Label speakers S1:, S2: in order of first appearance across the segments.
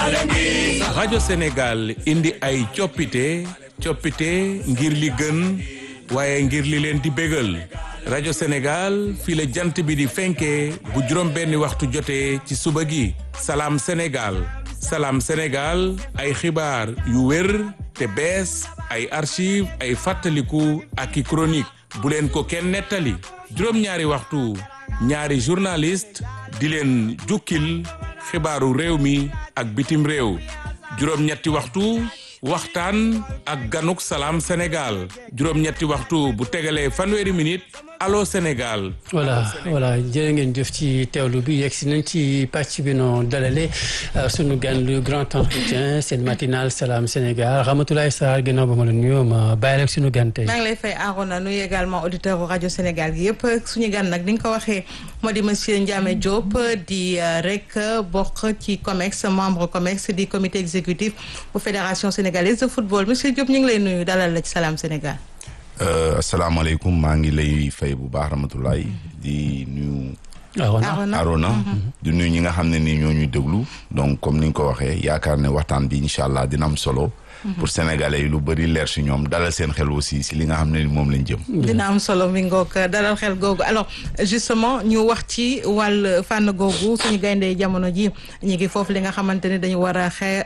S1: rajo Sénégal indi ay coppite coppite ngir li gën waaye ngir li leen di bégal rajo Sénégal fii la jant bi di fenkee bu juróom benni waxtu jotee ci suba gi salaam Sénégal salaam Sénégal ay xibaar yu wér te bees ay archive ay fàttaliku ak i chronique bu leen ko kenn nettali juróom-ñaari waxtu ñaari journaliste di leen jukkil xibaaru réew mi ak bitim réew juróom-ñetti waxtu waxtaan ak ganuk salaam Sénégal juróom-ñetti waxtu bu tegalee fanweeri minute allo Sénégal.
S2: voilà voilà jërë ngeen jëf ci teewlu bi yegg si nañ ci pàcc bi noo dalale sunu gan le grand entretien seen matinal salaam Sénégal Ramatoulaye Sarr ginnaaw ba ma la nuyoo ma bàyyi rek sunu gan tey.
S3: maa ngi lay fay Arona nuyu également auditeur rajo Sénégal gi yëpp suñu gan nag ni nga ko waxee moo di monsieur Ndiame Diop di rek bokk ci COMEX membre COMEX di comité exécutif bu fédération sénégalaise de football monsieur Diop ñu ngi lay nuyu dalal la ci salaam Sénégal.
S4: asalaamaaleykum maa ngi lay fay bu baax Ramatoulaye di nuyu.
S2: Arona
S4: Arona di nuyu ñi nga xam ne ni ñoo ñuy déglu donc comme ni nga ko waxee yaakaar ne waxtaan bi incha allah dina am solo. pour sénégalais yi lu bëri leer si ñoom dalal seen xel aussi si li nga xam ne ni moom lañ jëm.
S3: dina am solo mi ngoog dalal xel googu alors justement ñu wax ci wàll fànn googu suñu gayndee jamono ji ñu ngi foofu li nga xamante ne dañu war a xee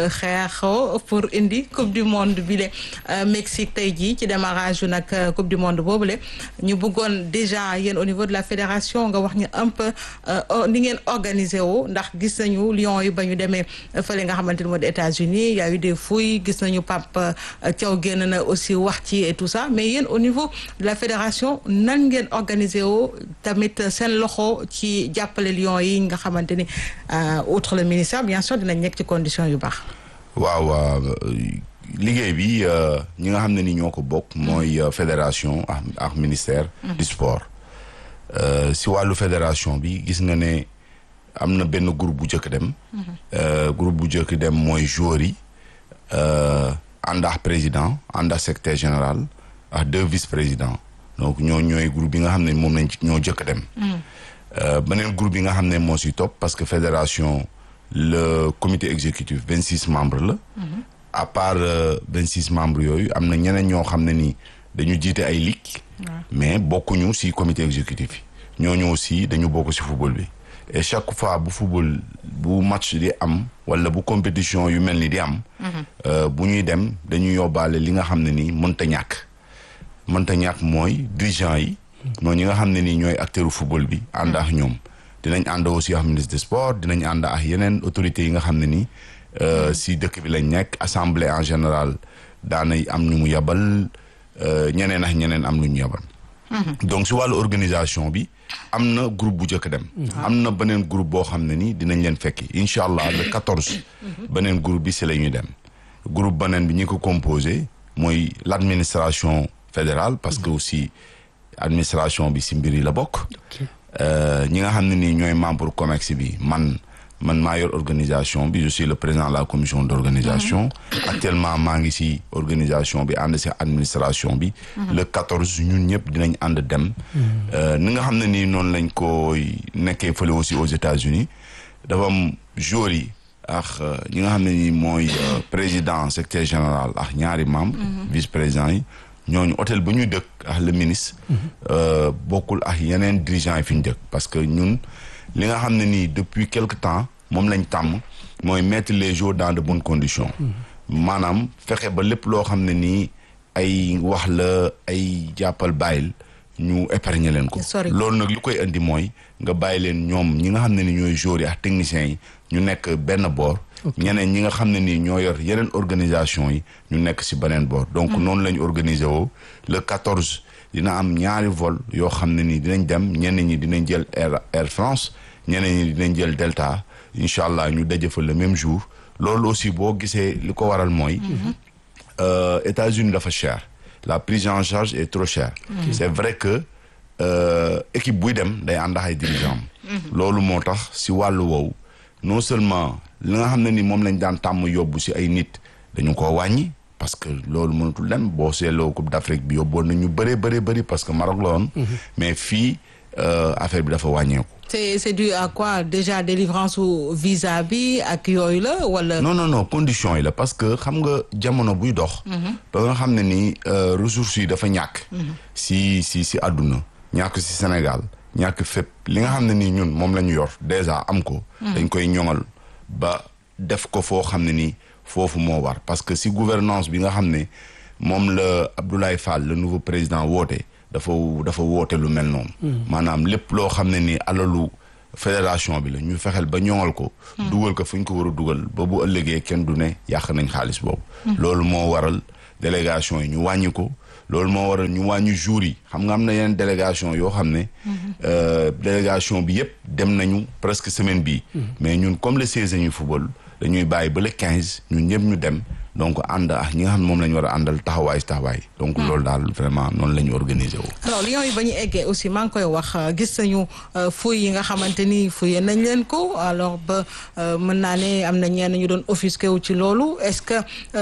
S3: xeexoo pour indi coupe du monde bi le Mexique tey jii ci démarrage yu nag coupe du monde boobule ñu bëggoon déjà yéen au niveau de la fédération nga wax ñu un peu ni ngeen organisé wu ndax gis nañu Lions yi ba ñu demee fële nga xamante ne moo di États-Unis y a eu des fouilles gis nañu Pape Thiaw génn na aussi wax ci et tout ça mais yéen au niveau de la fédération nan ngeen organisé woo tamit seen loxo ci jàppale Lions yi nga xamante ni outre le ministère bien sûr dinañ nekk ci condition yu baax.
S4: waaw liggéey bi ñi nga xam ne ni ñoo ko bokk. mooy fédération ak ak ministère. du sport si wàllu fédération bi gis nga ne am na benn groupe bu njëkk dem. groupe bu njëkk dem mooy joueurs yi. ànd ak président ànd ak secrétaire général ak deux vice présidents donc ñoo ñooy groupe bi nga xam ne moom lañ ñoo jëkk dem beneen groupe bi nga xam ne moo si topp parce que fédération le comité exécutif vingt six membres la à part vingt six membres yooyu am na ñeneen ñoo xam ne ni dañu jiite ay ligue mais bokkuñu si comité exécutif yi ñooñu aussi dañu bokk si football bi et chaque fois bu football bu match di am wala bu compétition yu mel ni di am. bu ñuy dem dañuy yóbbaale li nga xam ne nii mënta ñàkk. mënta ñàkk mooy dirigeant yi. mooy ñi nga xam ne nii ñooy acteuru football bi ànd ak ñoom. dinañ ànd aussi ak ministre des sports dinañ ànd ak yeneen autorités yi nga xam ne nii si dëkk bi lañ nekk assemblée en général daanay am ñu mu yabal ñeneen ak ñeneen am lu ñu yabal. donc si wàllu organisation bi am na groupe bu njëkk dem. am na beneen groupe boo xam ne ni dinañ leen fekki incha allah le quatorze. beneen groupe bi si la ñuy dem. groupe beneen bi ñi ko composé mooy l' administration fédérale parce que aussi administration bi si mbir yi la bokk. ñi nga xam ne ni ñooy membre COMEX bi man. man maa yor organisation bi je suis le président de la commission d' organisation actuellement maa ngi si organisation bi ànd si administration bi le quatorze ñun ñëpp dinañ ànd dem ni nga xam ne nii noonu lañ koy nekkee fële aussi aux États-Unis dafa am joueurs yi ak ñi nga xam ne nii mooy président secrétaire général ak ñaari membre vice président yi ñooñu hôtel ba ñuy dëkk ak le ministre bokkul ak yeneen dirigeants yi fi ñu dëkk parce que ñun li nga xam ne nii depuis quelque temps moom lañ tàmm mooy mettre les jours dans de bonnes conditions maanaam fexe ba lépp loo xam ne nii ay wax la ay jàppal bàyyil ñu épargner leen ko loolu nag li koy indi mooy nga bàyyi leen ñoom ñi nga xam ne ni ñooy joueurs yi ak techniciens yi ñu nekk benn boor ñeneen ñi nga xam ne nii ñoo yor yeneen organisation yi ñu nekk si beneen boor donc noonu la ñu organiser woo le quatorze dina am ñaari vol yoo xam ne nii dinañ dem ñenn ñi dinañ jël Air Air France ñeneen ñi dinañ jël Delta incha allah ñu daje fa le même jour loolu aussi boo gisee li ko waral mooy. États-Unis dafa cher la prise en charge est trop chère. c'est vrai que équipe buy dem day ànd ak ay dirigeants loolu moo tax si wàllu woowu non seulement li nga xam ne ni moom lañ daan tàmm yóbbu si ay nit dañu ko wàññi. parce que loolu mënatul dem boo seetloo Coupe d'Afrique bi yóbboon na ñu bëree bëri bëri parce que Maroc la woon. mais fii affaire bi dafa wàññeeku.
S3: c'est c'est dû à quoi déjà délivrance ou visa bi ak yooyu la wala.
S4: non non non condition yi la parce que xam nga jamono buy dox. ba nga xam ne ni ressources yi dafa ñàkk. si si si àdduna ñàkk si Sénégal ñàkk fépp li nga xam ne nii ñun moom la ñu yor déjà am ko. dañ koy ñoŋal ba def ko foo xam ne nii foofu moo war parce que si gouvernance bi nga xam ne moom la Abdoulaye Fall le nouveau président woote dafa dafa woote lu mel noonu. maanaam lépp loo xam ne nii alalu. fédération bi la ñu fexeel ba ñoŋal ko. dugal ko fu ñu ko war a dugal ba bu ëllëgee kenn du ne yàq nañ xaalis boobu. loolu moo waral délégation yi ñu wàññi ko loolu moo waral ñu wàññi jours yi xam nga am na yeneen délégation yoo xam ne. délégation bi yëpp dem nañu presque semaine bii. mais ñun comme le seize ñuy football dañuy bàyyi ba le quinze ñun ñëpp ñu dem. donc ànd ak ñi nga xam ne moom la ñu war a àndal taxawaay taxawaay. donc loolu daal vraiment noonu la ñu organiser wu.
S3: alors Lions yi ba ñu eggee aussi maa ngi koy wax gis nañu fouilles yi nga xamante ni fouillé nañ leen ko alors ba mën naa ne am na ñenn ñu doon offusqué wu ci loolu est-ce que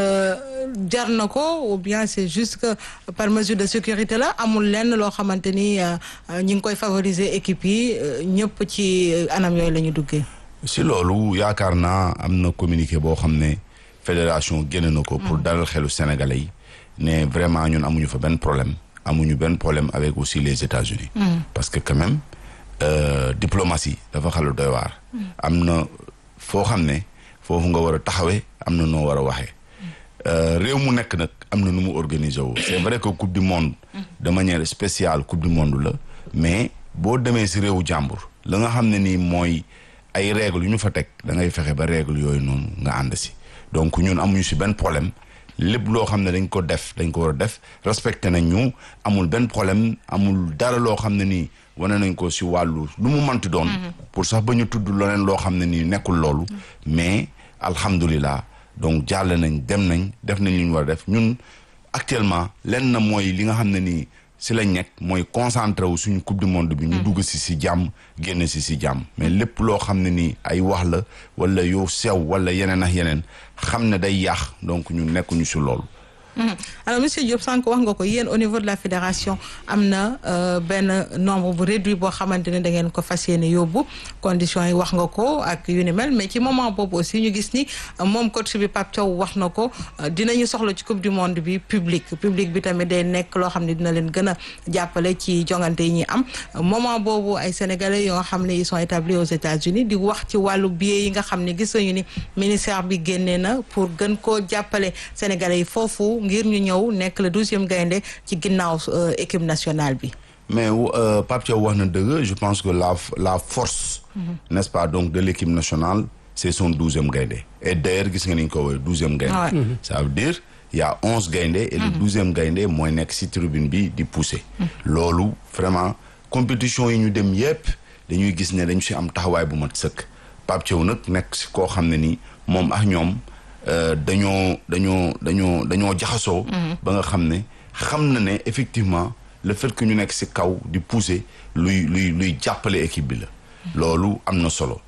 S3: jar na ko ou bien c'est juste que par mesure de sécurité la amul lenn loo xamante ni ñi ngi koy favoriser équipe yi ñëpp ci anam yooyu la ñu duggee.
S4: si loolu yaakaar naa am na communiqué boo xam ne. fédération génn na ko pour dalal xelu sénégalais yi ne vraiment ñun amuñu fa benn problème amuñu benn problème avec aussi les États-Unis parce que quand même diplomatie dafa xalu doy waar am na foo xam ne foofu nga war a taxawee am na noo war a waxee réew mu nekk nag am na nu mu organiser wu c'est vrai que coupe du monde de manière spéciale coupe du monde la mais boo demee si réewu jàmbur la nga xam ne nii mooy ay règles yu ñu fa teg da ngay fexe ba règles yooyu noonu nga ànd si donc ñun amuñu si benn problème lépp loo xam ne dañ ko def dañ ko war a def respecté nañ ñu amul benn problème amul dara loo xam ne nii wane nañ ko si wàllu lu mu manti doon pour sax ba ñu tudd leneen loo xam ne nii nekkul loolu mais alhamdulilah donc jàll nañ dem nañ def nañ li ñu war a def ñun actuellement lenn na mooy li nga xam ne nii si lañ nekk mooy concentré wu suñu coupe du monde bi ñu dugg si si jàmm génn si si jàmm mais lépp loo xam ne nii ay wax la wala yow sew wala yeneen ak yeneen xam ne day yàq donc ñu nekkuñu si loolu
S3: alors monsieur Diop sànq wax nga ko yéen au niveau de la fédération am na benn nombre bu réduit boo xamante ne da ngeen ko fas yéene yóbbu conditions yi wax nga ko ak yu ni mel mais ci moment boobu aussi ñu gis ni moom coach bi Pape Thiaw wax na ko dinañu soxla ci coupe du monde bi public public bi tamit day nekk loo xam ne dina leen gën a jàppale ci jongante yi ñuy am moment boobu ay sénégalais yoo xam ne ils sont établis aux États-Unis di wax ci wàllu billet yi nga xam ne gis nañu ni ministère bi génnee na pour gën koo jàppale sénégalais yi foofu. ngir ñu ñëw nekk le douzième gaynde ci ginnaaw équipe nationale bi.
S4: mais Pape Thiaw wax na dëgg je pense que la la force. n'est-ce pas donc de l'équipe nationale c'est son douzième gaynde et d'ailleurs gis nga ni ñu ko woowee douzième gaynde ça veut dire il y a onze gaynde et le douzième gaynde mooy nekk ci tribune bi di pousser. loolu vraiment compétition yi ñu dem yépp dañuy gis ne dañu ci am taxawaay bu mat sëkk Pape Thiaw nag nekk ci koo xam ne ni moom ak ñoom. dañoo dañoo dañoo dañoo jaxasoo. ba nga xam ne xam na ne effectivement le fait que ñu nekk ci kaw di pousser luy luy luy jàppale équipe bi la. loolu am na solo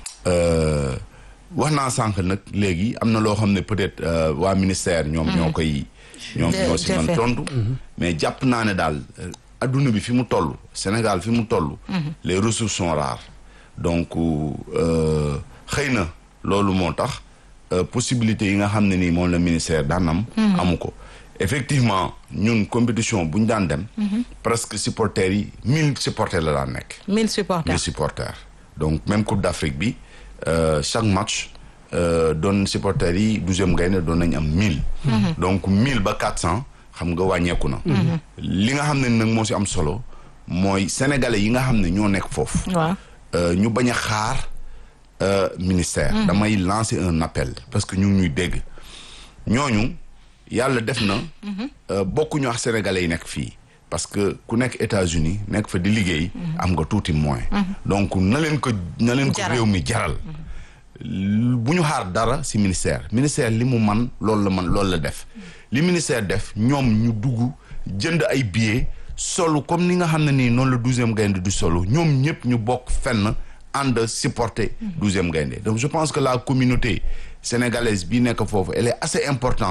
S4: wax naa sànq nag léegi am na loo xam ne peut-être waa ministère ñoom ñoo koy. ñoom ñoo ci man tontu. mais jàpp naa ne daal adduna bi fi mu toll Sénégal fi mu toll. les ressources sont rares donc xëy na loolu moo tax. possibilité yi nga xam ne nii moom la ministère daan am amu ko effectivement ñun compétition bu ñu daan dem presque supporters yi mille supporters la daan nekk
S3: mille supporters
S4: mille supporters donc même coupe d'Afrique bi chaque match doon supporters yi douzième gaynde doon nañ am mille donc mille ba quatre cents xam nga wàññeeku na li nga xam ne nag moo si am solo mooy sénégalais yi nga xam ne ñoo nekk foofu ñu bañ a xaar Euh, ministère mmh. damay lancer un appel parce que ñu ngi ñuy dégg ñooñu yàlla def na euh, bokkuñu ak sénégalais yi nekk fii parce que ku nekk États-Unis nekk fa di liggéey am nga tuuti moyen donc na leen ko na leen ko réew mi jaral bu ñu xaar dara ci ministère ministère li mu man loolu la man loolu la def li ministère def ñoom ñu dugg jënd ay billets solo comme ni nga xam ne nii noonu la douzième gaynde du solo ñoom ñëpp ñu bokk fenn ànd supporter douzième gaynde donc je pense que la communauté sénégalaise bi nekk foofu elle est assez importante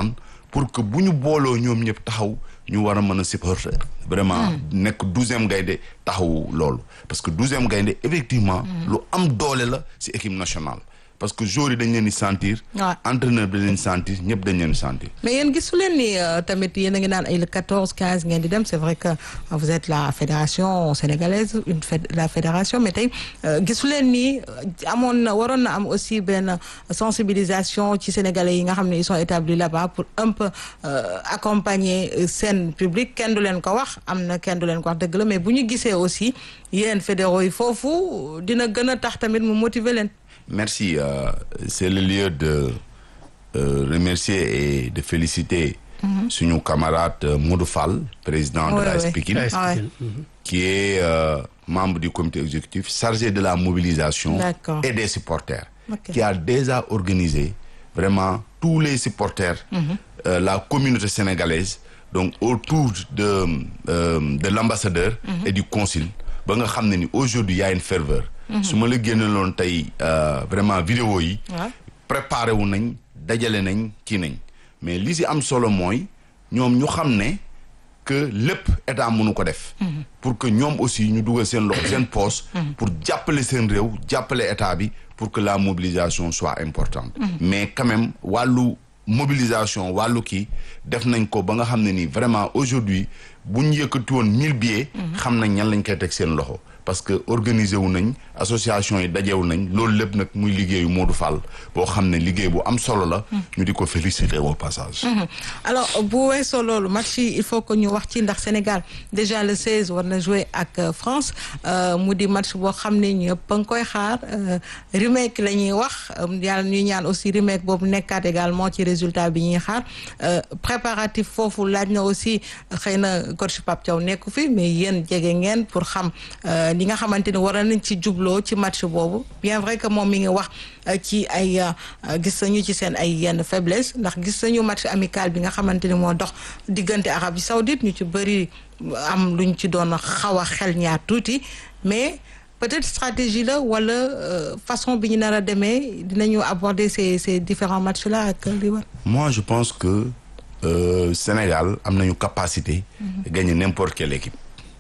S4: pour que bu ñu booloo ñoom ñëpp taxaw ñu war a mën a supporter vraiment nekk douzième gaynde taxaw loolu parce que douzième gaynde effectivement lu am doole la ci équipe nationale parce que joueurs yi dañ leen di sentir
S3: Ouais.
S4: entraîneur bi dañ leen di sentir ñëpp dañ leen di sentir
S3: mais yéen gisu leen ni euh, tamit yéen a ngi naan ay le 14 15 ngeen di dem c'est vrai que euh, vous êtes la fédération sénégalaise une féd- la fédération mais tey euh, gisu leen ni euh, amoon na waroon na am aussi benn sensibilisation ci sénégalais yi nga xam ne ils sont établis là-bas pour un peu euh, accompagner euh, seen public kenn du leen ko wax am na kenn du leen ko wax dëgg la mais bu ñu gisee aussi yéen fédéraux yi foofu dina gën a tax tamit mu motiver leen.
S4: Merci. euh, c'est le lieu de euh, remercier et de féliciter suñu camarade euh, Modou Fall, président
S3: Ouais,
S4: de la
S3: ouais.
S4: Pikine,
S2: Ouais.
S3: Ah ouais.
S4: qui est euh, membre du comité exécutif chargé de la mobilisation
S3: D'accord.
S4: et des supporters,
S3: Ok.
S4: qui a déjà organisé vraiment tous les supporters, euh, la communauté sénégalaise, donc autour de, euh, de l'ambassadeur et du consul. ba nga xam ne ni aujourd'hui y a une ferveur. su ma la génneloon tey euh, vraiment vidéo yi.
S3: Ouais.
S4: préparé wu nañ dajale nañ kii nañ mais li si am solo mooy ñoom ñu xam ne que lépp état mënu ko def. pour que ñoom aussi ñu dugal seen loxo seen poche. pour jàppale seen réew jàppale état bi pour que la mobilisation soit importante. mais quand même wàllu mobilisation wàllu kii def nañ ko ba nga xam ne ni vraiment aujourd'hui bu ñu yëkkati woon mille billets. xam nañ ñan lañ koy teg seen loxo. parce que organiser wu nañ association yi dajewu nañ loolu lépp nag muy liggéeyu Modou Fall boo xam ne liggéey bu am solo la. ñu di ko féliciter au passage.
S3: alors bu weesoo loolu match yi il faut que ñu wax ci ndax Sénégal déjà le 16 war na jouer ak euh, France euh, mu di match boo xam ne ñëpp a ngi koy xaar euh, remake la ñuy wax euh, yàlla ñuy ñaan aussi remake boobu nekkaat également ci résultat bi ñuy xaar euh, préparatif foofu laaj na aussi xëy na coach Pape Thiaw nekku fi mais yéen jege ngeen pour xam euh, li nga xamante ni war nañ ci jubloo ci match boobu bien vrai que moom mi ngi wax euh, ci ay euh, gis nañu ci seen ay yenn faiblesse ndax gis nañu match amical bi nga xamante ni moo dox diggante Arabie Saoudite ñu ci bëri am luñ ci doon xaw a xel ñaar tuuti mais peut-être stratégie la wala euh, façon bi ñu nar a demee dinañu aborder ces ces différents matchs là ak li war.
S4: moi je pense que euh, Sénégal am nañu capacité. de gagner n'importe quelle équipe.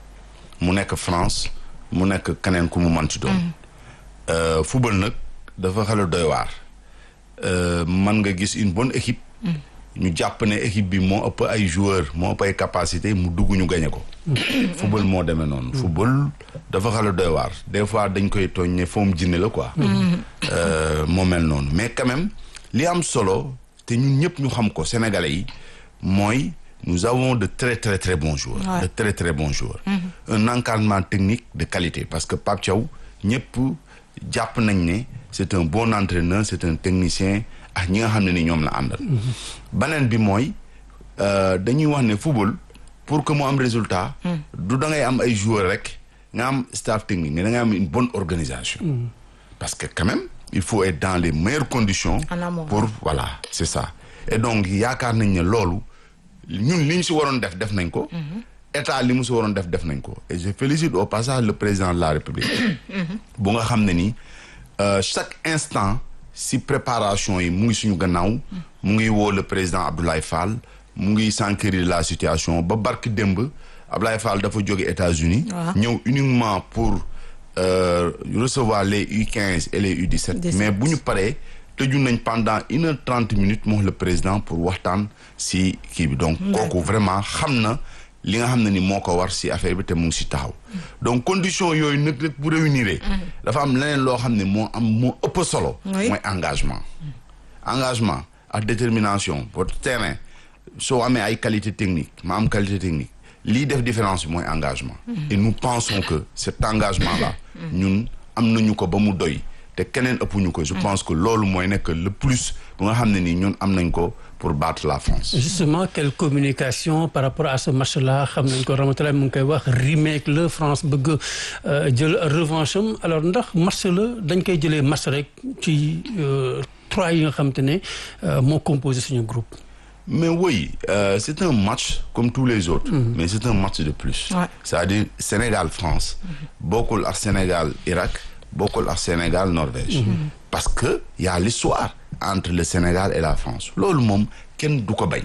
S4: mu nekk France mu nekk keneen ku mu mën ci doon. Euh, football nag dafa xala doy waar. Euh, man nga gis une bonne équipe. ñu jàpp ne équipe bi moo ëpp ay joueurs moo ëpp ay capacité mu dugg ñu gagné ko. football moo demee noonu. football dafa xala doy waar des fois dañ koy tooñ ne foom jinne la quoi. Euh, moo mel noonu mais quand même li am solo te ñun ñëpp ñu xam ko sénégalais yi mooy nous avons de très très très bons joueurs.
S3: Ouais.
S4: de très très bons joueurs. un encadrement technique de qualité parce que Pape Thiaw ñëpp jàpp nañ ne c'est un bon entraîneur c'est un technicien ak ñi nga xam ne ni ñoom la àndal. beneen bi mooy euh, dañuy wax ne football pour que mu am résultat. du da ngay am ay joueurs rek nga am staff technique mais da ngay am une bonne organisation. parce que quand même il faut être dans les meilleures conditions.
S3: En amont.
S4: pour voilà c'est ça. et donc yaakaar nañ ne loolu ñun li ñu si waroon def def nañ ko. état li mu si waroon def def nañ ko et je félicite au passage le président de la république. bu nga xam ne ni euh, chaque instant si préparation yi mu ngi suñu gannaaw. mu ngi woo le président Abdoulaye Fall mu ngi s'enquérir de la situation ba barki démb Abdoulaye Fall dafa jóge États-Unis
S3: Waaw.
S4: ñëw uniquement pour euh, recevoir les U15 et les U17.
S3: 17.
S4: mais bu ñu paree tëju nañ pendant une heure trente minutes moom le président pour waxtaan si kii bi donc kooku vraiment xam na li nga xam ne ni moo ko war si affaire bi te mu ngi si taxaw donc condition yooyu nag rek bu réunir dafa am leneen loo xam ne moo am moo ëpp solo
S3: Oui.
S4: mooy engagement engagement ak détermination votre terrain soo amee ay qualité technique ma am qualité technique lii def différence bi mooy engagement et nous pensons que cet engagement là ñun am nañu ko ba mu doy te keneen ëppuñu ko je pense que loolu mooy nekk le plus bu nga xam ne nii ñun am nañ ko pour battre la France
S2: justement quelle communication par rapport à ce match là xam nañ ko Ramatoulaye mu ngi koy wax remake la France bëgg euh, jël revanche am alors ndax match la dañ koy jëlee match rek ci euh, trois yi nga xam te ne euh, moo composé suñu groupe.
S4: Mais oui, euh, c'est un match comme tous les autres, mais c'est un match de plus.
S3: Ouais.
S4: C'est-à-dire Sénégal-France, bokkul ak Sénégal-Irak, bokkul ak Sénégal-Norvège. Parce que y a l'histoire entre le Sénégal et la France. loolu moom kenn du ko bañ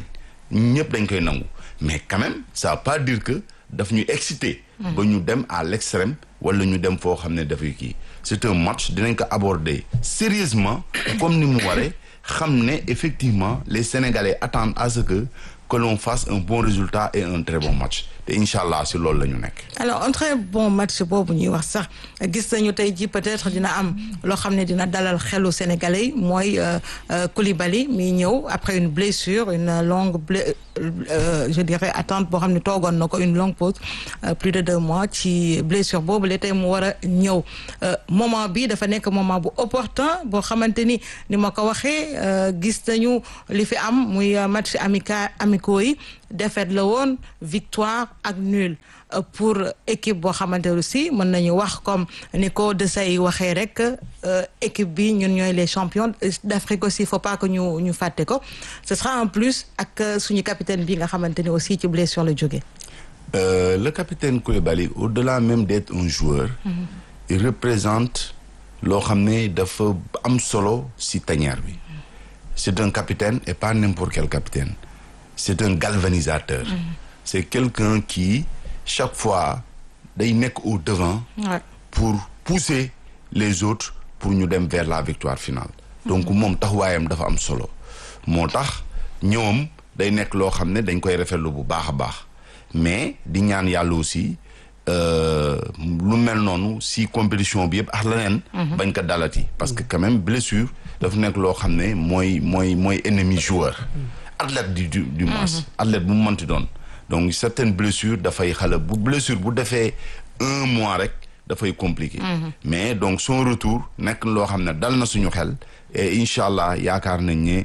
S4: ñëpp dañ koy nangu mais quand même ça veut pas dire que daf ñu excité ba ñu dem à l'extrême wala ñu dem foo xam ne dafay kii c'est un match dinañ ko aborder sérieusement comme ni mu waree xam ne effectivement les Sénégalais attendent à ce que que l'on fasse un bon résultat et un très bon match te incha allah si loolu la ñu nekk.
S3: alors un très bon match boobu ñuy wax sax gis nañu tey ji peut-être dina am loo xam ne dina dalal xelu sénégalais yi mooy Koulibaly mi ñëw après une blessure une longue blé euh, je dirais attente boo xam ne toogoon na ko une longue pause euh, plus de deux mois ci blessure boobu la tey mu war a ñëw moment bi dafa nekk moment bu opportun boo xamante ni ni ma ko waxee gis nañu li fi am muy match amical amicaux yi défaite la woon victoire ak nul pour équipe boo xamante aussi mën nañu wax comme ni ko de say waxee rek équipe bi ñun ñooy les champions d'Afrique aussi il faut pas que ñu ñu fàtte ko ce sera en plus ak suñu capitaine bi nga xamante ni aussi ci blessure la jógee.
S4: Euh, le capitaine Koulibaly au-delà même d'être un joueur. Mm-hmm. il représente loo xam ne dafa am solo ci tanière bi. c'est un capitaine et pas n'importe quel capitaine. c'est un galvanisateur. Mmh. c'est quelqu'un qui chaque fois day nekk au devant.
S3: Ouais.
S4: pour pousser les autres pour ñu dem vers la victoire finale. donc moom taxawaayam dafa am solo. moo tax ñoom day nekk loo xam ne dañ koy rafetlu bu baax a baax mais di ñaan yàlla aussi lu mel noonu si compétition bi yëpp ak leneen. bañ ko dalati parce que quand même blessure dafa nekk loo xam ne mooy mooy mooy ennemi joueur. athlète du du du moins. athlète bu mu mënti doon donc certaines blessures dafay xale bu blessure bu defee un mois rek dafay compliqué. mais donc son retour nekk loo xam ne dal na suñu xel et incha allah yaakaar nañ ne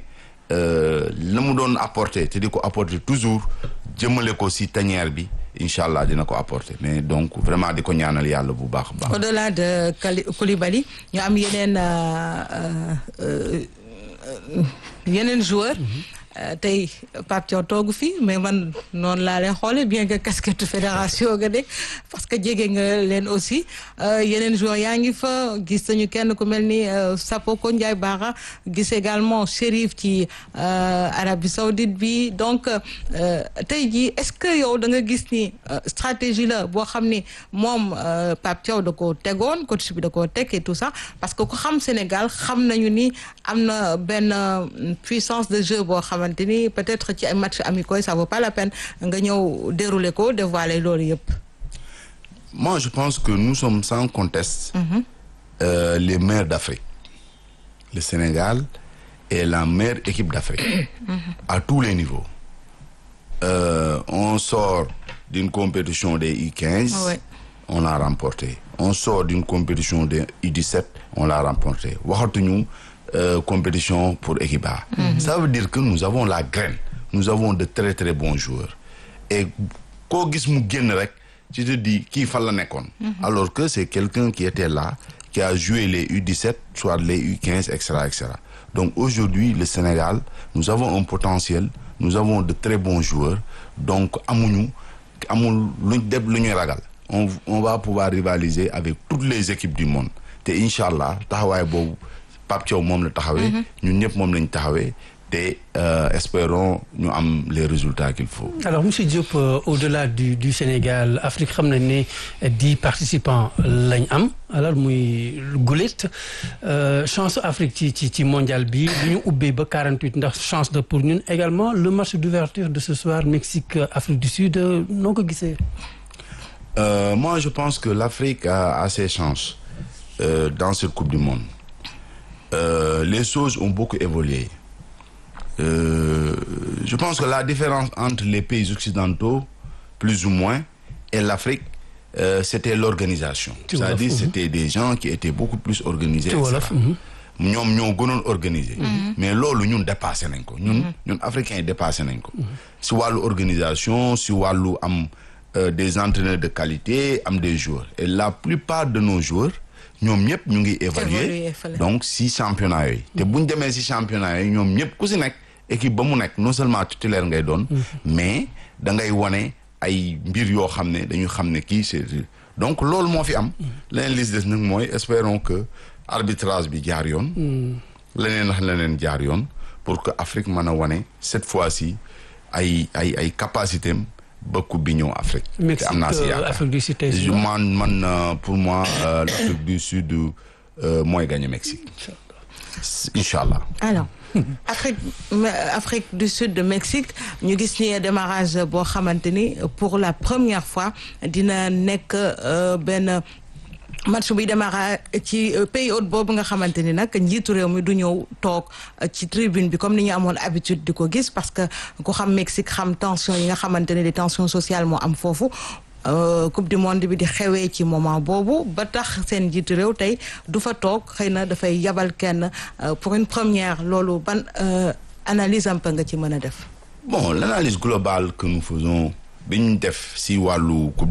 S4: la mu doon apporter te di ko apporter toujours jëmale ko si tanière bi incha allah dina ko apporter mais donc vraiment di ko ñaanal yàlla bu baax a baax.
S3: au-delà de Koulibaly ñu am yeneen yeneen joueurs. tey Pape Thiaw toogu fi mais man noonu laa leen xoolee bien que casquette fédération nga nekk parce que jege nga leen aussi yeneen joueurs yaa ngi fa gis nañu kenn ku mel ni Sapoko Ndiaye Bara gis également Chérif ci Arabie Saoudite bi donc tey jii est-ce que yow da nga gis ni stratégie la boo xam ni moom Pape Thiaw da koo tegoon coach bi da koo teg et tout ça parce que ku xam Sénégal xam nañu ni am na benn puissance de jeu boo xam xamante ni peut-être ci ay match amicaux ça vaut pas la peine nga ñëw dérouler ko dévoiler loolu yëpp.
S4: moi je pense que nous sommes sans conteste. Mm-hmm. Euh, les meilleurs d'Afrique. le Sénégal est la meilleure équipe d'Afrique. Mm-hmm. à tous les niveaux. Euh, on sort d'une compétition des U15.
S3: Ouais.
S4: on l'a remporté. on sort d'une compétition des U17 on l'a remporté waxatuñu. Euh, compétition pour équipe A. Mm-hmm. Ça veut dire que nous avons la graine. Nous avons de très très bons joueurs. Et koo gis mu génn rek tu te dis kii fan la nekkoon. Alors que c'est quelqu'un qui était là qui a joué les U17 soit les U15 et cetera et cetera. Donc aujourd'hui le Sénégal nous avons un potentiel nous avons de très bons joueurs donc amuñu amul luñ deb lu ñuy ragal. On on va pouvoir rivaliser avec toutes les équipes du monde te incha allah taxawaay boobu. Pape Thiaw moom la taxawee. ñun ñëpp moom lañ taxawee te espérons ñu am les résultats qu'il faut.
S2: alors monsieur Diop euh, au-delà du du Sénégal Afrique xam nañ ne dix participants lañ am alors muy gulet chance Afrique ci ci ci mondial bi lu ñu ubbee ba 48 ndax chance de pour ñun également le match d'ouverture de ce soir Mexique Afrique du Sud noo ko gisee.
S4: Euh, moi je pense que l'Afrique a, a ses chances euh, dans cette Coupe du Monde. Euh, les choses ont beaucoup évolué. Euh, je pense que la différence entre les pays occidentaux, plus ou moins, et l'Afrique, euh, c'était l'organisation. C'est-à-dire c'était des gens qui étaient beaucoup plus organisés. ñoom ñoo gënoon organiser. mais loolu ñun dépassé nañ ko ñun ñun africains yi dépassé nañ ko. si wàllu organisation si wàllu am des entraîneurs de qualité am des joueurs et la plupart de nos joueurs. ñoom ñëpp ñu ngi évaluer donc si championnat yooyu te bu ñu demee si championnat yooyu ñoom ñëpp ku si nekk équipe ba mu nekk non seulement titulaire ngay doon mais da ngay wane ay mbir yoo xam ne dañu xam ne kii c'est donc loolu moo fi am leneen lis des nag mooy espérons que arbitrage bi jaar yoon leneen ak leneen jaar yoon pour que Afrique mën a wane cette fois-ci ay ay ay capacité am ba coupe bi ñëw Afrique. te
S2: Mexique
S4: am naa si
S2: euh,
S4: yaakaar
S2: Afrique du Sud tey
S4: Je- man man euh, pour moi euh, l'Afrique du Sud euh, mooy gagné Mexique. incha allah.
S3: alors Afrique Afrique du Sud de Mexique ñu gis ni démarrage boo xamante ni pour la première fois dina nekk euh, benn match buy démarrer ci euh, pays hôte boobu nga xamante ni nag njiitu réew mi du ñëw toog euh, ci tribune bi comme ni ñu amoon habitude di ko gis parce que ku xam Mexique xam tension yi nga xamante ne des tensions sociales moo am foofu Euh, coupe du monde bi di xewee ci moment boobu ba tax seen njiitu réew tey du fa toog xëy na dafay yabal kenn euh, pour une première loolu ban euh, analyse un peu nga ci mën a def.
S4: bon l'analyse globale que nous faisons bi ñu def si wàllu coupe